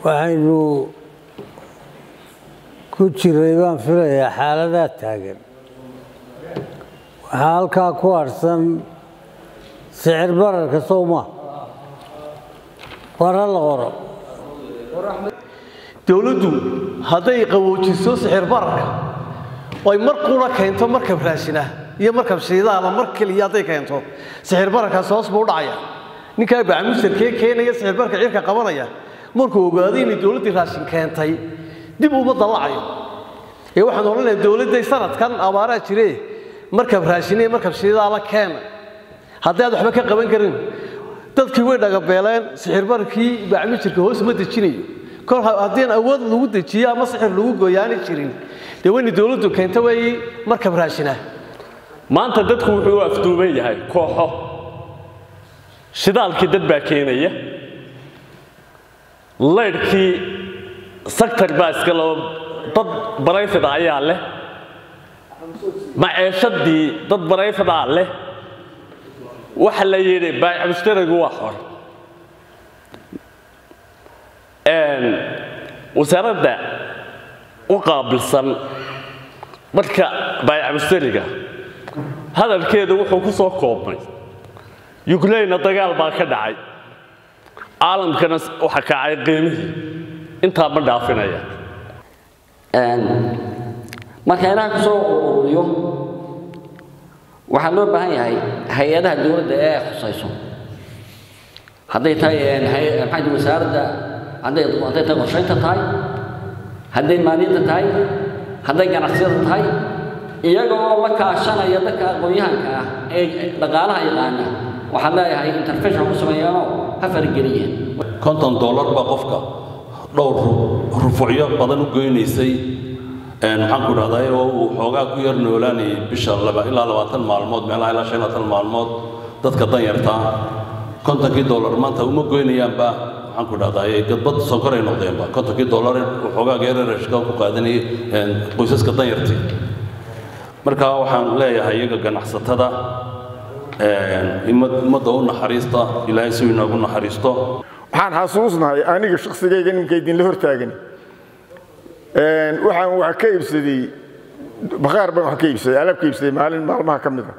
waxaynu ku jiray baan filayaa xaaladaa taagan waxaa halkaa ku harsan sicir bararka sowma war ha la qoro dowladdu hadday qaboojiso sixir bararka oy mar qura keento markab raashina iyo markab shiidaala mar keliya hadday keento sixir bararkaas hoos buu u dhacaya ninkaa bacmustarkee keenaya sixir bararka cirka qabanaya markuu ogaaday inay dowladdii raashin keentay dib uma dallacayo ee waxaan odhanayaa dowladday sanadkan abaaraa jire markab raashine markab shiidaala keena haddii aad waxba ka qaban karin dadkii way dhagabeeleen sixir bararkii bacmustarka hoos ma dejinayo kol haddiin awood lagu dejiyo ama sixir lagu gooyaani jirin dee wayna dowladdu keenta weeye markab raashina maanta dadku wuxuu u afduuban yahay kooxo shidaalkii dad baa keenaya laydhkii sector baa iska loo dad barayfida ayaa leh maceeshadii dad barayfidaa leh waxa la yidhi baayic mushtarigu waa xor wasaaradda u qaabilsan marka baayac mushtariga hadalkeedu wuxuu ku soo koobmay yukrainna dagaal baa ka dhacay caalamkana waxa kacay qiimihii intaa ma dhaafinaya marka inaha ku soo ururiyo waxaa loo baahan yahay hay-adaha dowladda ee khusayso hadday tahay maxaa wasaaradda hadday hadday tahay qorshaynta tahay hadday maaliyadda tahay hadday ganacsiyada tahay iyagoo la kaashanaya dadka aqoon-yahanka ah ee dhaqaalaha yaqaana waxaan leeyahay intervention ku sameeyaanoo ha farageliyeen konton dollar baa qofka dhowr rufucyo badan u goynaysay maxaan ku dhahdaa oo uu xoogaa ku yar noolaanayay bisha laba ilaa labaatan maalmood meelaha ilaa shan labaatan maalmood dadka danyarta kontonkii dollar maanta uma goynayaanba maxaan ku dhahdaa gadbad sonkoray noqdeenba kontonkii dollar xoogaa geerarashka ku qaadanayay qoysaska danyartii marka waxaan leeyahay iyaga ganacsatada ummadda u naxariista ilaahay si inoogu naxariisto waxaan xasuusnahay aniga shaqsigayga nimanka idinla hortaagan waxaan wax ka iibsaday bakhaar baan wax ka iibsaday alaab ka iibsaday maalin maalmaha ka mid a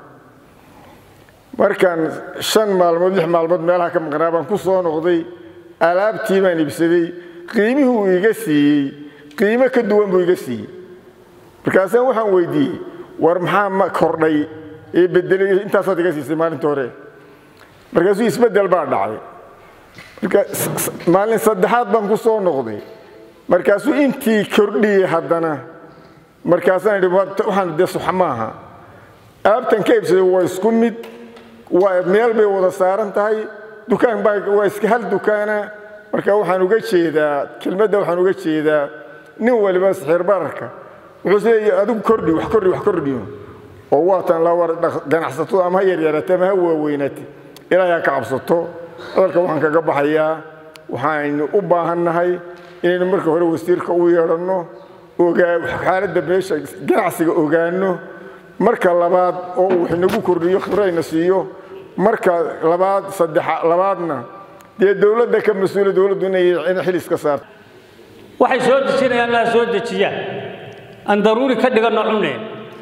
markaan shan maalmood lix maalmood meelaha ka maqnaa baan ku soo noqday alaabtii baan iibsaday qiimihii uu iga siiyey qiimo ka duwan buu iga siiyey markaasaan waxaan weydiiyey war maxaa ma kordhay ee bedelay intaasaad iga siisay maalinta hore markaasuu isbeddel baa dhacday marka maalin saddexaad baan ku soo noqday markaasuu intii kordhiyey haddana markaasaan idhi waxaan dee suxa maaha aabtan ka iibsaday waa isku mid waa meel bay wada saaran tahay dukaan baa waa iska hal dukaana marka waxaan uga jeedaa kelmadda waxaan uga jeedaa nin waliba sixir bararka wuxuu leeyahay adigu kordhi wax kordhi wax kordhiyo oo waatan la war ganacsato ama ha yaryarate ama ha waaweynate ilaahay ha ka cabsato hadalka waxaan kaga baxayaa waxaynu u baahannahay inaynu marka hore wasiirka u yeedhanno ogaa xaaladda meesha ganacsiga ogaanno marka labaad oo uu inagu kordhiyo khibrayna siiyo marka labaad saddex labaadna dee dowladda ka mas-uula dowladdu inay xil iska saarto waxay soo dejinayaan laa soo dejiyaan aan daruuri ka dhiganno cuneen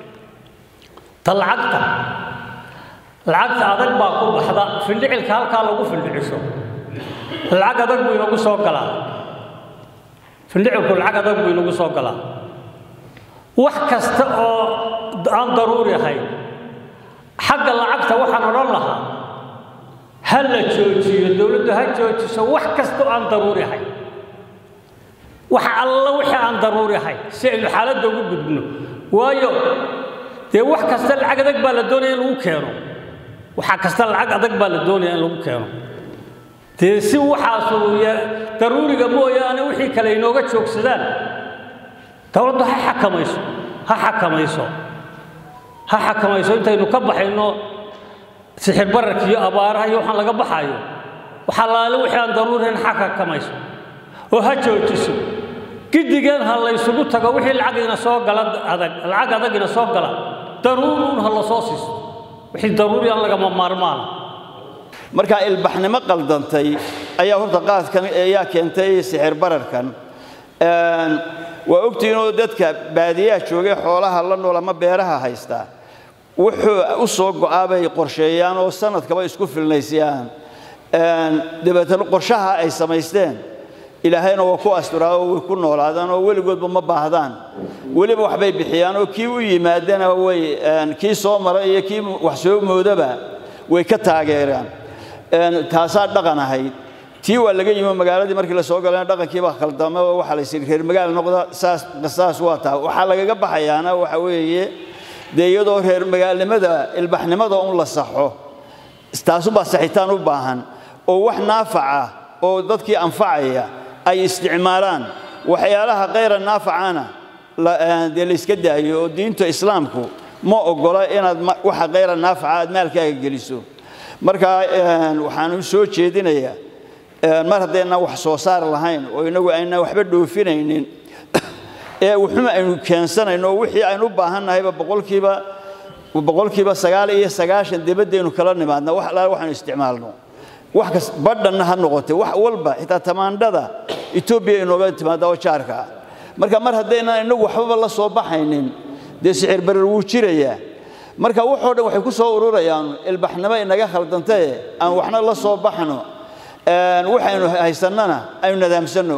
ta lacagta lacagta adag baa ku baxda findhicilka halkaa lagu findhiciso lacag adag buu inagu soo galaa findhicilku lacag adag buu inagu soo galaa wax kasta oo aan daruuri ahayn xagga lacagta waxaan odhan lahaa ha la joojiyo dowladdu ha joojiso wax kasta oo aan daruuri ahayn wax alla wixii aan daruuri ahayn si aynu xaaladda ugu gudbno waayo dee wax kasta lacag adag baa la doonaya in lagu keeno waxa kasta lacag adag baa la doonaya in lagu keeno dee si waxaasu daruuriga mooyaane wixii kale inooga joogsadaan dowladdu ha xakamayso ha xakamayso ha xakamayso intaynu ka baxayno sixir bararka iyo abaaraha iyo waxaan laga baxayo waxaa laale wixii aan daruurihayn ha xakamayso oo ha joojiso gidigeen ha laysugu tago wixii lacag ina soo gala adag lacag adag ina soo gala daruuruun ha la soo siisto wixii daruuri aan lagama maarmaana markaa ilbaxnimo qaldantay ayaa horta qaadkan ayaa keentay sixir bararkan waa ogtihiin oo dadka baadiyaha joogay xoolaha la nool ama beeraha haysta wuxuu u soo go'aa bay qorsheeyaan oo sanadkaba isku filnaysiyaan dabeetana qorshaha ay samaysteen ilaahayna waa ku asturaa oo way ku noolaadaan oo weligoodba ma baahdaan weliba waxbay bixiyaan oo kii u yimaadana way kii soo mara iyo kii wax soo moodaba way ka taageeraan taasaa dhaqan ahayd tii waa laga yimi magaaladii markii la soo galayna dhaqankii baa khaldama oo waxaa la yidhi reer magaal noqda saas saas waa taa waxaa lagaga baxayaana waxa weeye dee iyadoo reer magaalnimada ilbaxnimada un la saxo taasubaa saxitaan u baahan oo wax naafaca oo dadkii anfacaya ay isticmaalaan waxyaalaha kayra naafacana dee la iska daayo oo diinta islaamku ma ogola inaad waxa kayra naafaca aad maalkaaga geliso marka waxaan u soo jeedinayaa mar haddaynan wax soo saar lahayn oo inagu aynan waxba dhoofinaynin ee wuxuma aynu keensanayno oo wixii aynu u baahannahayba boqolkiiba boqolkiiba sagaal iyo sagaashan dibadaynu kala nimaadna wax alaala waxaynu isticmaalno wax kas badhanna ha noqotay wax walba xitaa tamaandhada etoobiya inooga timaada oo jaarka ah marka mar haddaynan inagu waxbaba la soo baxaynin dee sixir barar wuu jirayaa marka waxoo dhan waxay ku soo ururayaan ilbaxnimo inaga khaldantae aan waxna la soo baxno waxaynu haysannana aynu nadaamsanno